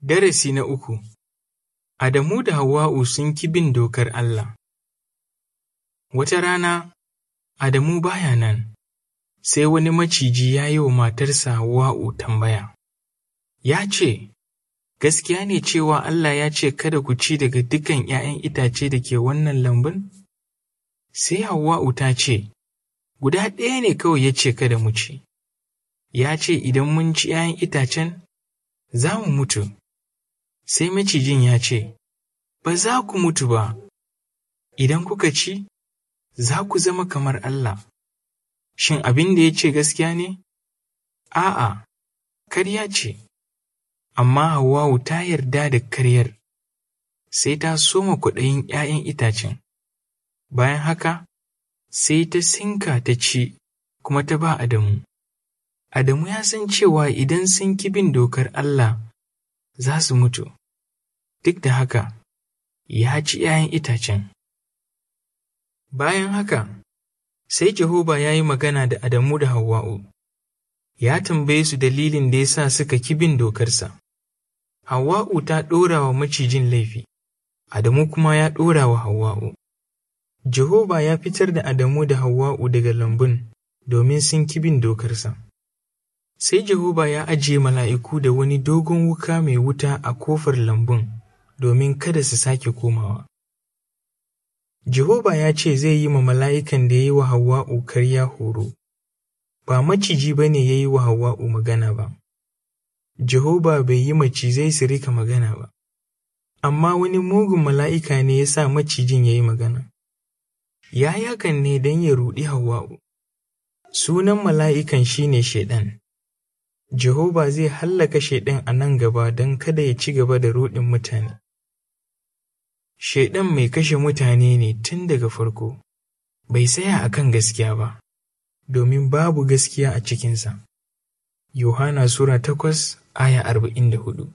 Darasi na uku Adamu da Hawwa'u sun ki bin dokar Allah Wata rana, Adamu baya nan, sai wani maciji ya yi wa matarsa Hawwa'u tambaya. Ya ce, Gaskiya ne cewa Allah ya ce kada ku ci daga dukan ’ya'yan itace da ke wannan lambun? Sai Hawwa'u ta ce, Guda ɗaya ne kawai ya ce kada mu ci. Ya ce idan mun ci ’ya'yan itacen, za mu mutu. Sai macijin ya ce, Ba za ku mutu ba, idan kuka ci, za ku zama kamar Allah. Shin abin da ya ce gaskiya ne? A'a, karya ce, amma Hawwa'u ta yarda da karyar, sai ta soma kwaɗayin ’ya'yan itacen. Bayan haka, sai ta sinka ta ci kuma ta ba Adamu. Adamu ya san cewa idan sun ki bin dokar Allah, za su mutu. Duk da haka, ya ci ’ya'yan itacen. Bayan haka, sai Jehova ya yi magana da Adamu da Hawwa'u, ya tambaye su dalilin da ya sa suka ki bin dokarsa. Hawwa'u ta ɗora wa macijin laifi, Adamu kuma ya ɗora wa Hawwa'u. Jehova ya fitar da Adamu da Hawwa'u daga lambun domin sun ki bin dokarsa. Sai Jehova ya ajiye mala'iku da wani dogon wuka mai wuta a kofar lambun domin kada su sake komawa. Jehova ya ce zai yi ma mala'ikan da ya yi wa Hawwa'u karya horo, ba maciji ba ne ya yi wa Hawwa'u magana ba. Jehova bai yi macizai su rika magana ba, amma wani mugun mala'ika ne ya sa macijin ya yi magana. Ya yi hakan ne don ya ruɗi Hawwa'u. Sunan mala'ikan shi ne Shaiɗan. Jehova zai hallaka Shaiɗan a nan gaba don kada ya ci gaba da ruɗin mutane. Shaiɗan mai kashe mutane ne tun daga farko, bai tsaya a kan gaskiya ba, domin babu gaskiya a cikinsa. Yohana Sura takwas aya arba'in da hudu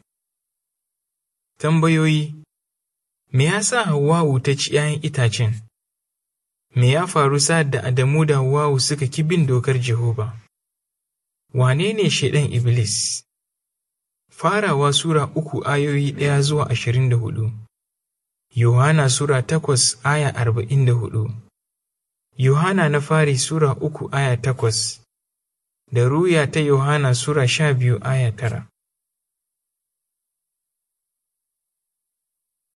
Tambayoyi Me ya sa Hawwa'u ta ci ’ya'yan itacen? Me ya faru sa'ad da Adamu da Hawwa'u suka ki bin dokar Jehova? Wane ne Shaiɗan Iblis? Farawa Sura uku ayoyi ɗaya zuwa ashirin da hudu. Yohana Sura takwas aya arba'in da hudu, Yohana na fari Sura uku aya takwas, da Ruya ta Yohana Sura sha biyu aya tara.